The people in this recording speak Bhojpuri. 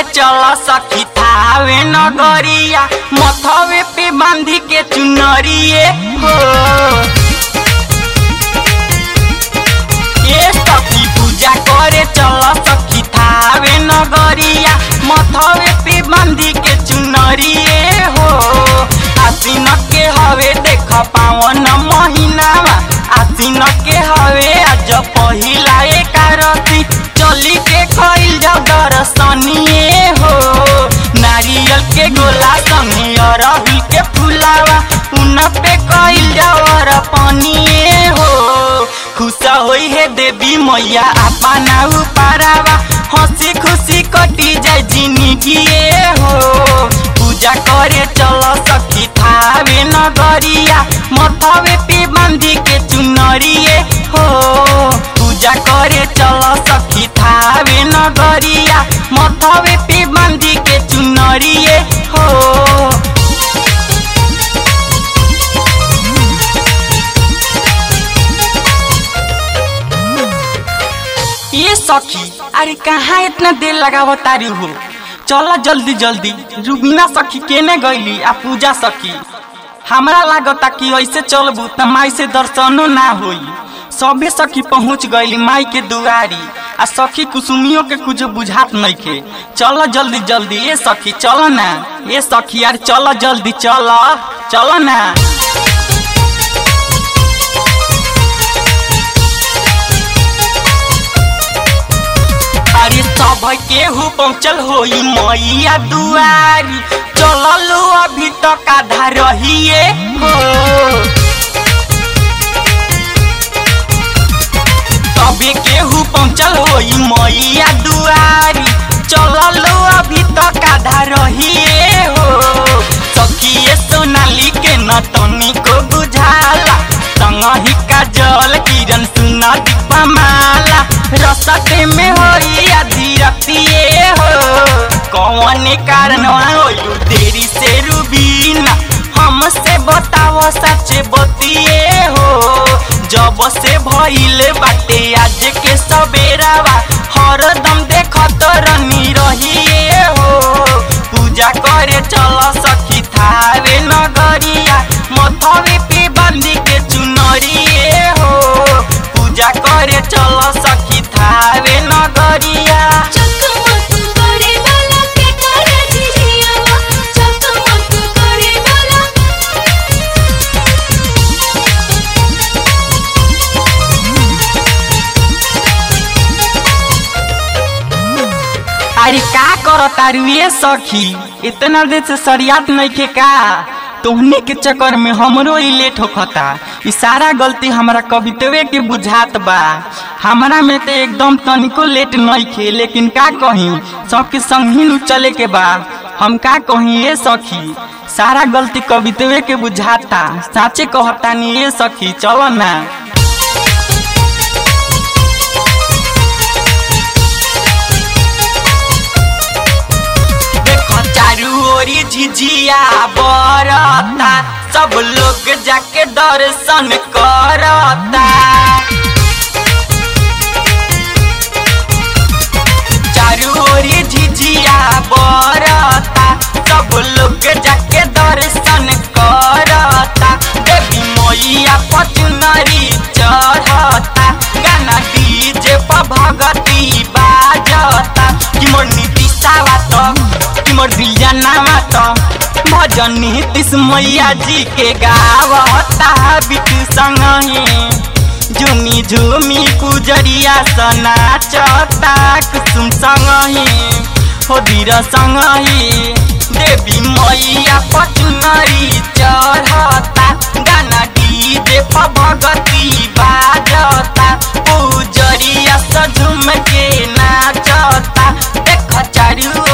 करे चल सखी थावे नगरिया मथवे पे बांधी के चुनरिए हो ये सखी पूजा करे चल सखी थावे नगरिया मथवे पे बांधी के चुनरिए हो आसीन के हवे देख पावन महीनावा आसीन के हवे आज पहिला एकारती चली के खइल जाओ दर्शनिए हो नारियल के गोला संगे अरहुल के फुलावा उन पे कइल जाओ पनिए हो खुश होई है देवी मैया अपना उपारावा हंसी खुशी कटी जाए जिंदगी हो पूजा करे चल सखी थावे नगरिया मथवे पे बांधी के चुनरिए हो पूजा करे चल सखी थावे नगरिया मथवे पे बांधी के चुनरिए हो ये सखी अरे कहाँ इतना देर लगाव तारी हो चल जल्दी जल्दी रुबीना सखी केने गईली आ पूजा सखी हमरा लागता कि ऐसे चलबू त माई से दर्शनो ना होई सबे सखी पहुँच गईली माई के दुआरी आ सखी कुसुमियों के कुछ बुझात नहीं के चल जल्दी जल्दी ये सखी चल ना ये सखी यार चल जल्दी चल चल ना अरे सब केहू पहुँचल होई मैया दुआरी चललो अभी तक आधा रहिए हो तबे केहू पहुँचल होई मैया दुआरी चललो अभी तक आधा रहिए हो सखिए सोनाली के न तनिको बुझाला संगही का जल किरण सुना दीपा माला रसते में होई आधी रतिए हो कौन कारण होयू देरी से रूबीना हमसे बताओ सच बतिए हो जब से भइल बाटे आज के सबेरावा हरदम देखत रनी रहिए हो पूजा करे चल सखी थावे नगरिया मथवे पे बांधी के चुनरिए हो पूजा करे चल सखी थावे नगरिया चकमक करे वाला के करे झिझियावा चकमक करे वाला अरे का करो तारू ये सखी इतना देर से सरियात नहीं के का तोहने के चक्कर में हमरो ही लेट होखता ई सारा गलती हमारा कवितवे के बुझात बा हमारा में तो एकदम तनिको लेट नहीं खे लेकिन का कही सबके संग ही नु चले के बा हम का कही ये सखी सारा गलती कवितवे के बुझाता साचे कहता नहीं ये सखी चलो ना देखो चारू ओरी झिझिया बरता सब लोग जाके दर्शन करता चारू ओरी झिझिया बरता सब लोग जाके दर्शन करता देवी मैया पचनरी चढ़ता गाना डीजे पर भगती बाजता कि मोर नीतिशावा तो कि मोर दिलजनावा तो भजन नीतिश मैया जी के गावता बिटू संगही झुमी झुमी पुजरिया सना चता कुसुम संगही हो धीर संगही देवी मैया पचनरी चढ़ता गाना डीजे पर भगती बाजता पुजरिया सझुम के नाचता देख चारू